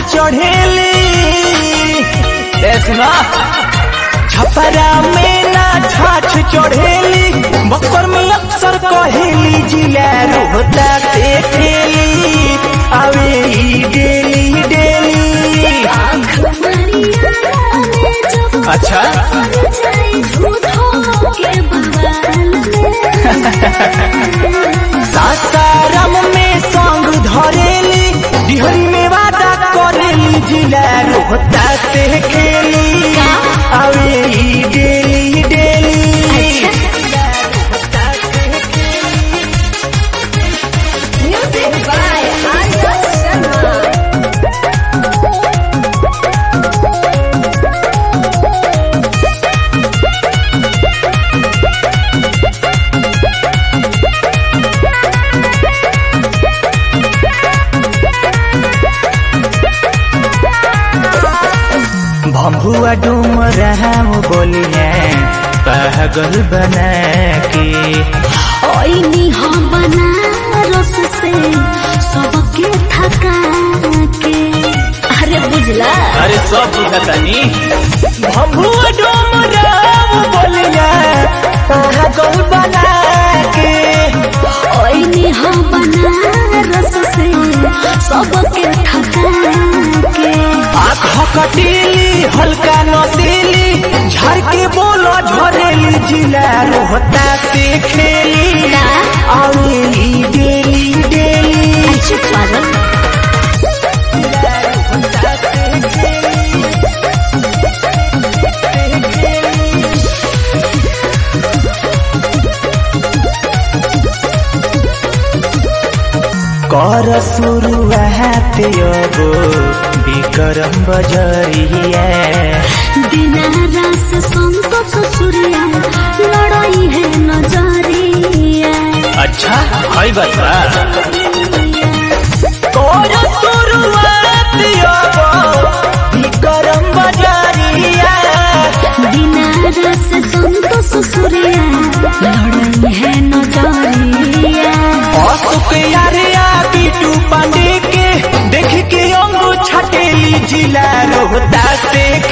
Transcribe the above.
चढ़ेली ए सुना छपरा में ना छाछ चढ़ेली बक्सर में अक्सर कहेली जिला रोहता से खेली आवे ई डेली डेली अच्छा सासाराम में संग धरेली डिहरी में वादा करेली जिला रोहता से खेली आवे ई डेली डेली भम्बुआ डूम रहा बोलिए पागल बना के सबके थका के अरे बुझला अरे सब बुझतानी भम्बुआ डूम रहा बोलिए पागल बना के ओइनी हम बनारस से सबके थका के आँख कटीली हल्का नसीली झर के बोलो झरेली जिला रोहता से खेली आवेली डेली डेली अच्छा पागल कर शुरुआत योगो विक्रम बजरिया दिनारस संतोष सूर्या लड़ाई है नजरिया अच्छा हई बता कर शुरुआत योगो विक्रम बजरिया दिनारस संतोष सूर्या लड़ाई है नजरिया अशोक यारिया बीटू पांडे के देख के अंगू छटेली जिला रोहता से